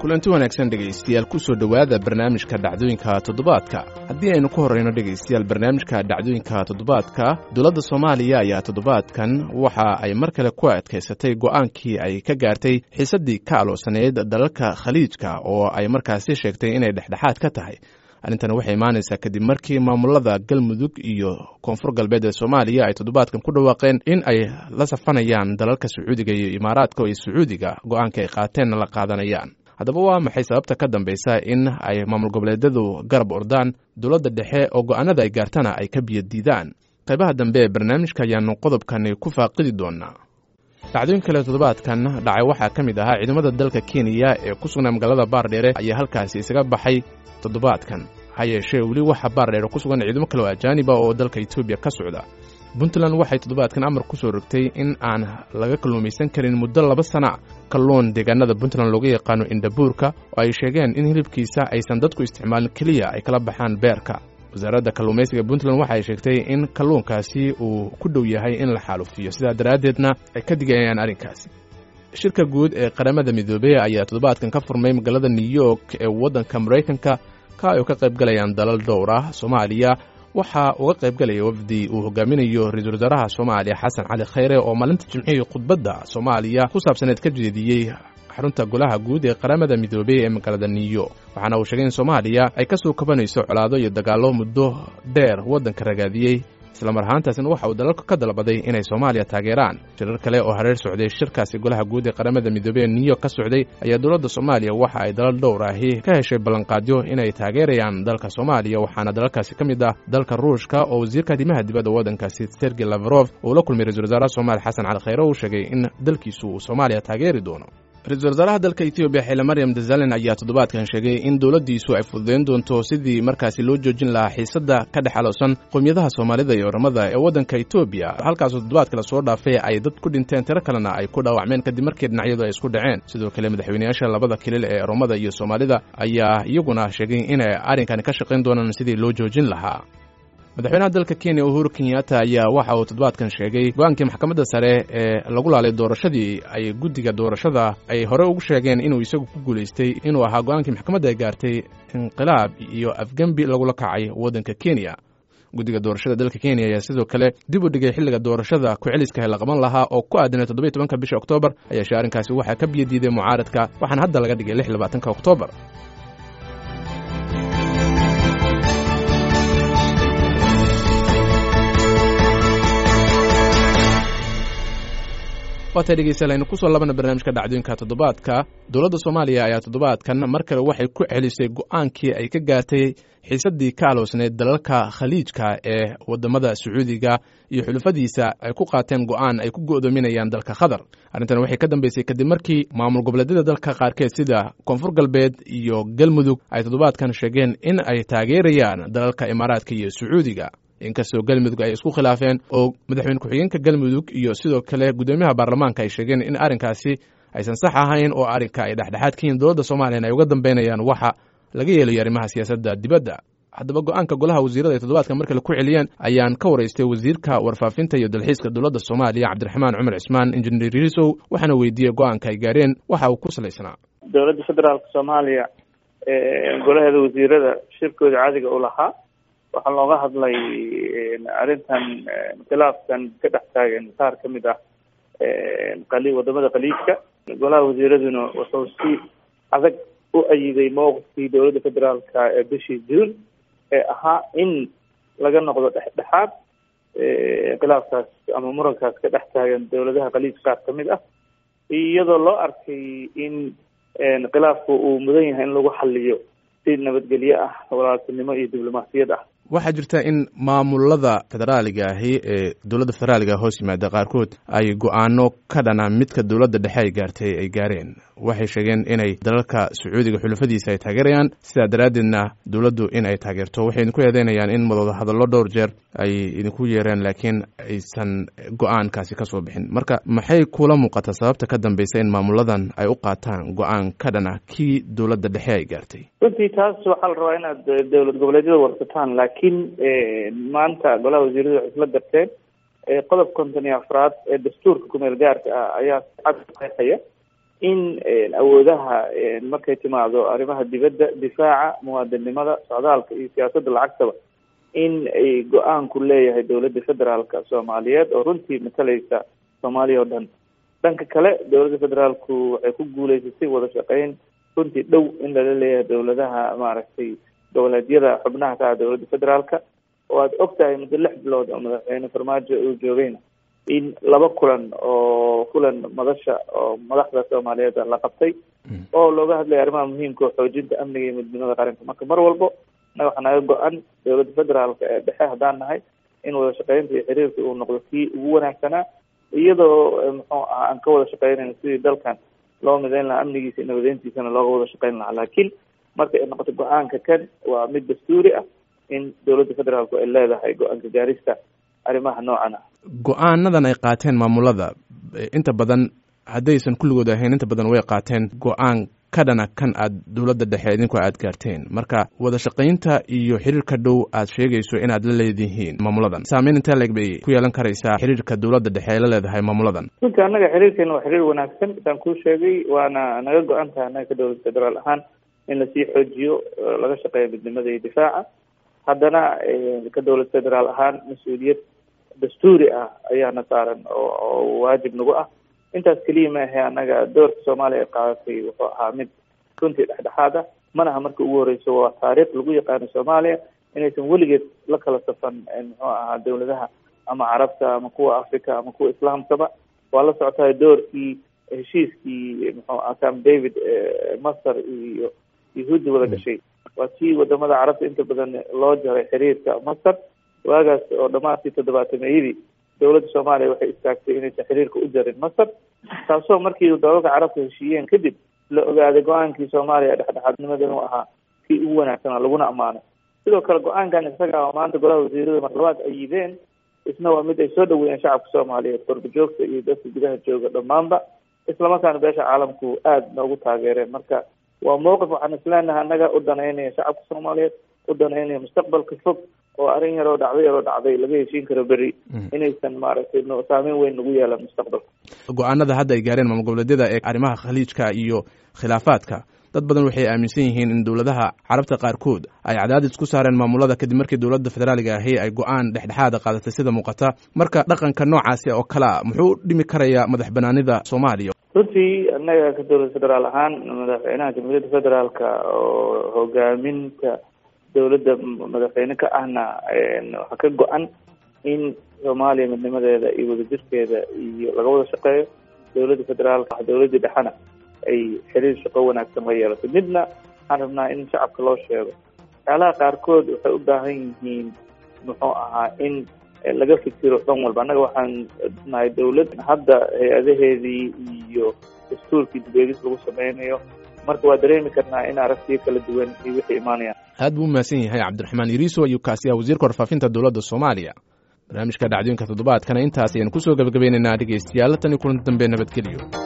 kulanti wanaagsan dhegaystayaal kusoo dhowaada barnaamijka dhacdooyinka toddobaadka haddii aynu ku horrayno dhegaystayaal barnaamijka dhacdooyinka toddobaadka dowladda soomaaliya ayaa toddobaadkan waxa ay mar kale ku adkaysatay go'aankii ay ka gaartay xiisaddii ka aloosaneyd dalalka khaliijka oo ay markaasi sheegtay inay dhexdhexaad ka tahay arrintani waxay imaanaysaa kadib markii maamulada galmudug iyo koonfur galbeed ee soomaaliya ay toddobaadkan ku dhawaaqeen in ay la safanayaan dalalka sacuudiga iyo imaaraadka iyo sacuudiga go-aanka ay qaateenna la qaadanayaan haddaba waa maxay sababta ka dambaysa in ay maamul goboleedyadu garab ordaan dowladda dhexe oo go-aanada ay gaartana ay ka biyadiidaan qaybaha dambe ee barnaamijka ayaanu qodobkani ku faaqidi doonaa dhacdooyin kale toddobaadkan dhacay waxaa ka mid ahaa ciidamada dalka kenya ee ku sugnaa magaalada baardheere ayaa halkaasi isaga baxay toddobaadkan ha yeeshee weli waxaa baardheere ku sugan ciidamo kale oo ajaaniba oo dalka etoobiya ka socda puntland waxay toddobaadkan amar ku soo rogtay in aan laga kalluumaysan karin muddo laba sana kalluun deegaanada puntland looga yaqaano indhabuurka oo ay sheegeen in hilibkiisa aysan dadku isticmaalin keliya ay kala baxaan beerka wasaaradda kalluumaysiga puntland waxa ay sheegtay in kalluunkaasi uu ku dhow yahay in la xaalufiyo sidaa daraaddeedna ay ka digayaan arrinkaasi shirka guud ee qaramada midoobey ayaa toddobaadkan ka furmay magaalada new york ee waddanka maraykanka ka ay ka qayb galayaan dalal dhowr ah soomaaliya waxaa uga qayb galaya wafdi uu hogaaminayo ra-iisul wasaaraha soomaaliya xasan cali khayre oo maalinta jimcihii khudbadda soomaaliya ku saabsaneed ka jeediyey xarunta golaha guud ee qaramada midoobey ee magaalada new york waxaana uu sheegay in soomaaliya ay ka soo kabanayso colaado iyo dagaallo muddo dheer waddanka ragaadiyey islamar ahaantaasna waxa uu dalalka ka dalbaday inay soomaaliya taageeraan shirar kale oo hareer socday shirkaasi golaha guud ee qaramada midoobey ee new york ka socday ayaa dowladda soomaaliya waxa ay dalal dhowr ahi ka heshay ballanqaadyo inay taageerayaan dalka soomaaliya waxaana dalalkaasi ka mid ah dalka ruushka oo wasiirka arrimaha dibadda waddankaasi sergey lavrov uu la kulmay ra-isul wasaaraha soomaaliya xasan cali khayre uu sheegay in dalkiisu uu soomaaliya taageeri doono ra-isul wasaaraha dalka etoobiya xile maryam dazalen ayaa toddobaadkan sheegay in dowladdiisu ay fududayn doonto sidii markaasi loo joojin lahaa xiisadda ka dhex aloosan qowmiyadaha soomaalida iyo oramada ee waddanka etoobiya halkaasoo toddobaadka la soo dhaafay ay dad ku dhinteen tiro kalena ay ku dhaawacmeen kadib markii dhinacyadu ay isku dhaceen sidoo kale madaxweyneyaasha labada kilil ee oromada iyo soomaalida ayaa iyaguna sheegay inay arrinkani ka shaqayn doonaan sidii loo joojin lahaa madaxweynaha dalka kenya uhuru kenyatta ayaa waxa uu toddobaadkan sheegay go-aankii maxkamadda sare ee lagu laalay doorashadii ay guddiga doorashada ay hore ugu sheegeen inuu isagu ku guulaystay inuu ahaa go-aankii maxkamadda ay gaartay inqilaab iyo afgembi lagula kacay waddanka kenya guddiga doorashada dalka kenya ayaa sidoo kale dib u dhigay xilliga doorashada ku-celiska la qaban lahaa oo ku aadanay toddobiy tobanka bisha oktoobar ayaashe arrinkaasi waxaa ka biyadiiday mucaaradka waxaana hadda laga dhigay lix labaatanka oktoobar waatay dhegeystayaal aynu kusoo labana barnaamijka dhacdooyinka toddobaadka dowladda soomaaliya ayaa toddobaadkan mar kale waxay ku celisay go-aankii ay ka gaartay xiisaddii ka aloosneyd dalalka khaliijka ee wadamada sacuudiga iyo xulufadiisa ay ku qaateen go-aan ay ku go'doominayaan dalka qatar arrintan waxay ka dambeysay kadib markii maamul goboleedyada dalka qaarkeed sida koonfur galbeed iyo galmudug ay toddobaadkan sheegeen in ay taageerayaan dalalka imaaraadka iyo sacuudiga inkastoo galmudug ay isku khilaafeen oo madaxweyne ku-xigeenka galmudug iyo sidoo kale guddoomiyaha baarlamaanka ay sheegeen in arrinkaasi aysan sax ahayn oo arrinka ay dhexdhexaad ka yihiin dowladda soomaliyan ay uga dambeynayaan waxa laga yeelayo arrimaha siyaasadda dibadda haddaba go-aanka golaha wasiirada ay toddobaadka mar kale ku celiyeen ayaan ka waraystay wasiirka warfaafinta iyo dalxiiska dowladda soomaaliya cabdiraxmaan cumar cismaan injineer risow waxaana weydiiyey go-aanka ay gaareen waxa uu ku salaysnaa dowladda federaalka soomaaliya golaheeda wasiirada shirkooda caadiga u lahaa waxaa looga hadlay arrintan khilaafkan ka dhex taagan qaar ka mid ah qali wadamada khaliijka golaha wasiiraduna wuxuu si adag u ayiday mowqifkii dowladda federaalka ee bishii juun ee ahaa in laga noqdo dhexdhexaad khilaafkaas ama murankaas ka dhex taagan dowladaha khaliij qaar ka mid ah iyadoo loo arkay in khilaafku uu mudan yahay in lagu xaliyo si nabadgelyo ah walaaltinimo iyo diblomaasiyad ah waxaa jirta in maamulada federaaliga ahi ee dowladda federaaliga hoos yimaada qaarkood ay go-aano ka dhana midka dowladda dhexe ay gaartay ay gaareen waxay sheegeen inay dalalka sacuudiga xulufadiisa ay taageerayaan sidaa daraaddeedna dowladdu in ay taageerto waxay idinku eedeynayaan in madooda hadallo dhowr jeer ay idinku yeereen laakiin aysan go-aankaasi ka soo bixin marka maxay kula muuqataa sababta ka dambeysa in maamuladan ay u qaataan go-aan ka dhana kii dowladda dhexe ay gaartay runtii taas waxaa la rabaa inaad dowlad goboleedyada warsataan laakiin maanta golaha wasiiradu waxay isla garteen qodob konton iyo afraad ee dastuurka kumeel gaarka ah ayaa cad qeexaya in awoodaha markay timaado arrimaha dibadda difaaca muwaadinnimada socdaalka iyo siyaasadda lacagtaba in ay go-aanku leeyahay dowladda federaalka soomaaliyeed oo runtii matalaysa soomaaliya oo dhan dhanka kale dowladda federaalku waxay ku guuleysatay wada shaqeyn runtii dhow in lala leeyahay dowladaha maaragtay goboleedyada xubnaha ka ah dowladda federaalka oo aad og tahay muddo lix bilood oo madaxweyne farmaajo uu joogayna in laba kulan oo kulan madasha oo madaxda soomaaliyeed la qabtay oo looga hadlaya arrimaha muhiimka oo xoojinta amniga iyo midnimada qaranka marka mar walbo na waxaa naga go-an dowladda federaalka ee dhexe haddaan nahay in wada shaqeynta iyo xiriirka uu noqdo kii ugu wanaagsanaa iyadoo muxuu aha aan ka wada shaqeynayno sidii dalkan loo mideyn lahaa amnigiisa iyo nabadeyntiisana looga wada shaqeyn lahaa laakiin marka ay noqoto go-aanka kan waa mid dastuuri ah in dowladda federaalku ay leedahay go-aanka gaarista arrimaha noocan ah go-aanadan ay qaateen maamulada inta badan haddaysan kulligood ahayn inta badan way qaateen go-aan ka dhana kan aad dowladda dhexe idinku aad gaarteen marka wada shaqaynta iyo xiriirka dhow aad sheegayso inaad la leedihiin maamuladan saameyn intee leeg bay ku yeelan karaysaa xiriirka dowladda dhexe ay la leedahay maamuladan runtii annaga xiriirkeena waa xiriir wanaagsan saan kuu sheegay waana naga go-an tahay annaga ka dowladda federaal ahaan in lasii xoojiyo laga shaqeeya midnimada iyo difaaca haddana ka dowlad federaal ahaan mas-uuliyad dastuuri ah ayaana saaran oo waajib nagu ah intaas keliya maahe annaga doorka soomaaliya ay qaadatay wuxuu ahaa mid runtii dhexdhexaad ah mana aha marka ugu horeyso waa taariikh lagu yaqaano soomaaliya inaysan weligeed la kala safan muxuu ahaa dowladaha ama carabta ama kuwa africa ama kuwa islaamkaba waa la socotahay doorkii heshiiskii muxuu aha camp david masar iyo yahuudda wada gashay waa tii wadamada carabta inta badan loo jaray xiriirka masar waagaas oo dhamaadkii toddobaatameyadii dowladda soomaaliya waxay istaagtay inaysan xiriirka u jarin masar taasoo markii dalalka carabta heshiiyeen kadib la ogaaday go-aankii soomaaliya dhexdhexaadnimada inuu ahaa kii ugu wanaagsanaa laguna ammaanay sidoo kale go-aankan isaga oo maanta golaha wasiirada marlabaad ay yideen isna waa mid ay soo dhaweeyeen shacabka soomaaliyeed korba joogta iyo dadka gudaha jooga dhammaanba islamarkaana beesha caalamku aada noogu taageereen marka waa mowqif waxaan isleenahay annaga u danaynaya shacabka soomaaliyeed u danaynaya mustaqbalka fog oo arrin yaroo dhacday yaroo dhacday laga heshiin karo beri inaysan maaragtay saameyn weyn nagu yeelan mustaqbalka go-aanada hadda ay gaareen maamul goboleedyada ee arrimaha khaliijka iyo khilaafaadka dad badan waxay aaminsan yihiin in dowladaha carabta qaarkood ay cadaadis ku saareen maamulada kadib markii dowladda federaaliga ahi ay go-aan dhexdhexaada qaadatay sida muuqata marka dhaqanka noocaasi oo kale a muxuu dhimi karayaa madax banaanida soomaaliya runtii annaga ka dowlad federaal ahaan madaxweynaha jamhuuriyadda federaalka oo hogaaminta dowladda madaxweyne ka ahna waxaa ka go-an in soomaaliya midnimadeeda iyo wadajirkeeda iyo laga wada shaqeeyo dowladda federaalka dowladdii dhexena ay xiriir shaqo wanaagsan la yeelato midna waxaan rabnaa in shacabka loo sheego waxyaalaha qaarkood waxay u baahan yihiin muxuu ahaa in laga fikiro dhan walba annaga waxaan nahay dowlad hadda hay-adaheedii iyo dastuurkii dib-eegis lagu sameynayo marka waa dareemi karnaa in aragtiyo kala duwan iyo wixii imaanayaan aad buu umahadsan yahay cabdiraxmaan yariiso ayuu kaasi ah wasiirka warfaafinta dowladda soomaaliya barnaamijka dhacdooyinka toddobaadkana intaas ayaan kusoo gabagabaynaynaa dhegeystayaal tan iyo kulanti dambe nabadgeliyo